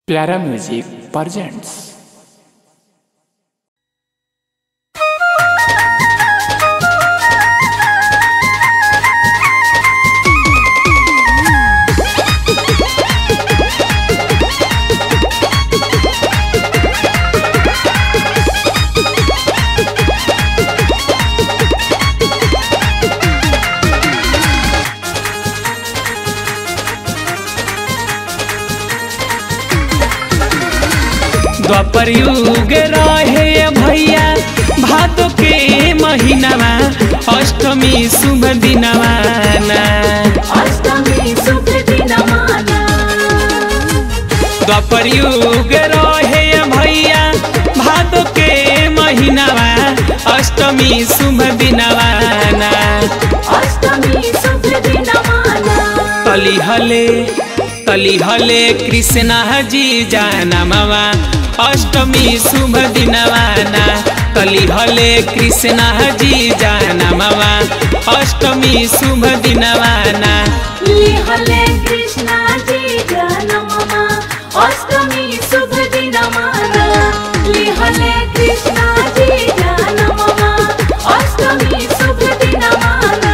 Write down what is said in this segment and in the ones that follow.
प्यारा music presents Dwapar युग रहे भैया भादो के महीनामा अष्टमी शुभ दिनवा ना अष्टमी शुभ दिनमाना द्वापर युग रहे भैया भादो के महीनामा अष्टमी शुभ दिनवा ना अष्टमी शुभ दिनमाना तली हले तली हले कृष्ण जी जाना मामा अष्टमी शुभ दिनवाना तली हले कृष्ण जी जाना मामा अष्टमी शुभ दिनवाना लिहले कृष्णा जी जनममा अष्टमी शुभ दिनमाना लिहले कृष्णा जी जनममा अष्टमी शुभ दिनमाना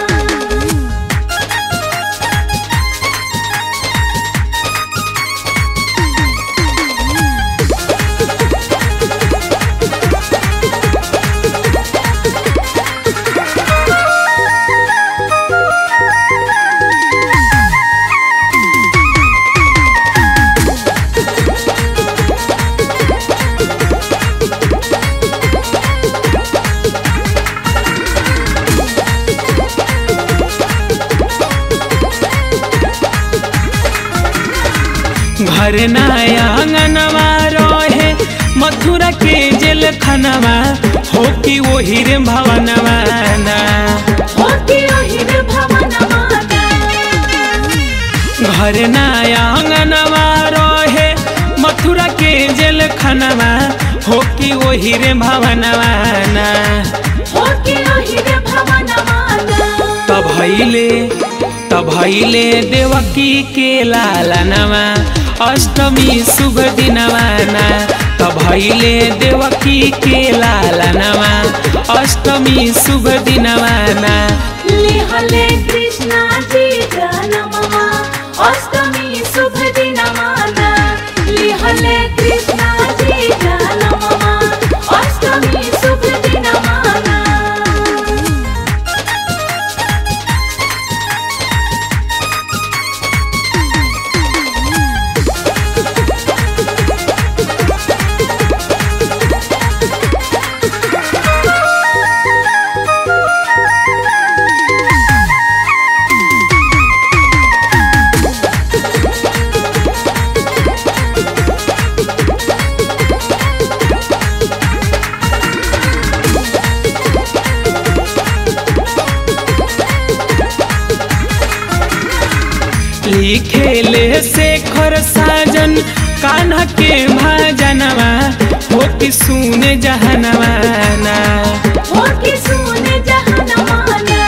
घर नया आंगनवा रहे मथुरा के जेल खनवा हो कि वही रे भवनवा ना होती ओहिर भवनमाना घर नया आंगनवा रहे मथुरा के जेल खनवा हो कि वही रे भवनवा ना होती ओहिर भवनमाना तब भैले तब भैले देवकी के लालनवा अष्टमी शुभ दिनवा ना तब भैले देवकी के लालनवा अष्टमी शुभ दिनवा ना लिहले कृष्णा जी जनममा अष्टमी शुभ दिनमाना लिहले कृष्णा जी जनममा अष्टमी शुभ दिनमाना लिखेले शेखर साजन कान्हा के भाजनवा हो कि सुन जहनवा ना होती सुन जहनमाना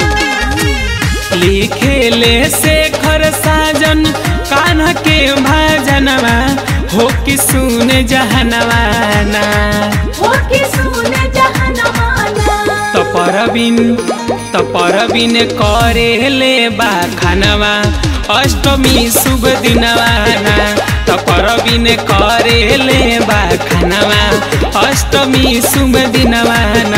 लिखेले शेखर साजन कान्हा के भाजनवा हो कि सुन जहनवा ना होती सुन जहनमाना तपरबिन तपरबिन करेले बा खानवा अष्टमी शुभ दिनवा ना तपरबिन करेले बा खानवा अष्टमी शुभ दिनवा